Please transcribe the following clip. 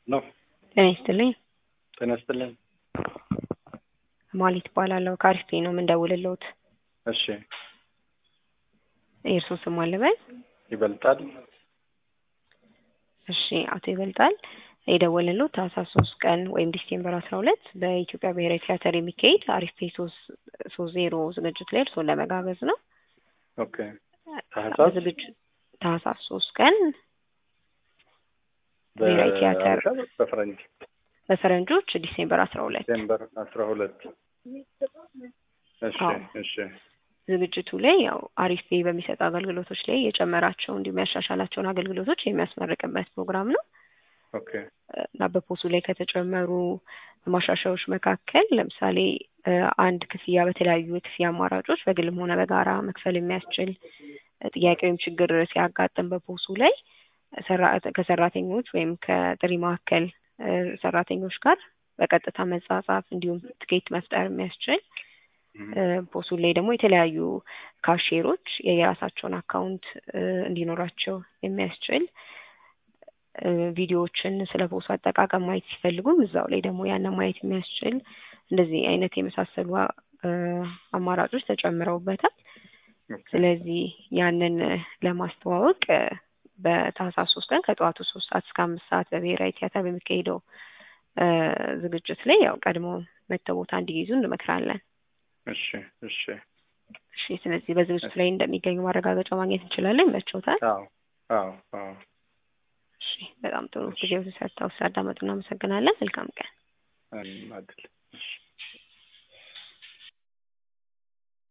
ነው። ጤና ይስጥልኝ። ጤና ይስጥልኝ። ማሊት እባላለሁ ከአሪፍ ነው የምንደውልልዎት። እሺ የእርስዎ ስም አለበል? ይበልጣል። እሺ አቶ ይበልጣል የደወልንልዎት ታህሳስ ሶስት ቀን ወይም ዲሴምበር አስራ ሁለት በኢትዮጵያ ብሔራዊ ቲያትር የሚካሄድ አሪፍ ፔ ሶስት ሶስት ዜሮ ዝግጅት ላይ እርስዎን ለመጋበዝ ነው። ኦኬ ታህሳስ ዝግጅት ታህሳስ ሶስት ቀን ብሔራዊ ቲያትር በፈረንጅ በፈረንጆች ዲሴምበር አስራ ሁለት ዲሴምበር አስራ ሁለት እሺ አዎ። እሺ ዝግጅቱ ላይ ያው አሪፍ ፔ በሚሰጡ አገልግሎቶች ላይ የጨመራቸው እንዲሁም ያሻሻላቸውን አገልግሎቶች የሚያስመርቅበት ፕሮግራም ነው ኦኬ እና በፖሱ ላይ ከተጨመሩ ማሻሻያዎች መካከል ለምሳሌ እ አንድ ክፍያ በተለያዩ የክፍያ አማራጮች በግልም ሆነ በጋራ መክፈል የሚያስችል እ ጥያቄ ወይም ችግር ሲያጋጥም በፖሱ ላይ ሰራ- ከሰራተኞች ወይም ከጥሪ ማዕከል እ ሰራተኞች ጋር በቀጥታ መጻጻፍ እንዲሁም ትኬት መፍጠር የሚያስችል እ ፖሱ ላይ ደግሞ የተለያዩ ካሼሮች የየራሳቸውን አካውንት እ እንዲኖራቸው የሚያስችል እ ቪዲዮዎችን ስለ ፖሱ አጠቃቀም ማየት ሲፈልጉም እዛው ላይ ደግሞ ያንን ማየት የሚያስችል እንደዚህ አይነት የመሳሰሉ እ አማራጮች ተጨምረውበታል። ኦኬ ስለዚህ ያንን እ ለማስተዋወቅ እ በታህሳስ ሶስት ቀን ከጠዋቱ ሶስት ሰዓት እስከ አምስት ሰዓት በብሔራዊ ቲያትር በሚካሄደው እ ዝግጅት ላይ ያው ቀድሞ መጥተው ቦታ እንዲይዙ እንመክራለን። እሺ እሺ እሺ ስለዚህ በዝግጅቱ ላይ እንደሚገኙ ማረጋገጫ ማግኘት እንችላለን። ይመችዎታል? አዎ አዎ አዎ እሺ በጣም ጥሩ ጊዜው ሰጥተው ስላዳመጡ እናመሰግናለን። መልካም ቀን። አይደል